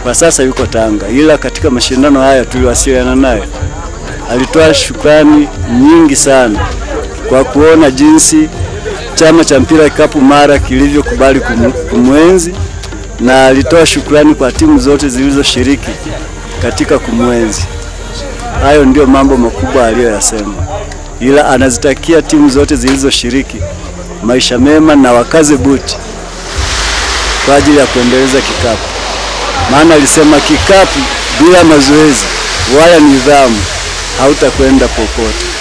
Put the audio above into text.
kwa sasa yuko Tanga, ila katika mashindano haya tuliwasiliana naye, alitoa shukrani nyingi sana kwa kuona jinsi chama cha mpira kikapu Mara kilivyokubali kumu- kumwenzi na alitoa shukrani kwa timu zote zilizoshiriki katika kumwenzi. Hayo ndio mambo makubwa aliyoyasema, ila anazitakia timu zote zilizoshiriki maisha mema na wakaze buti kwa ajili ya kuendeleza kikapu, maana alisema kikapu bila mazoezi wala nidhamu hautakwenda popote.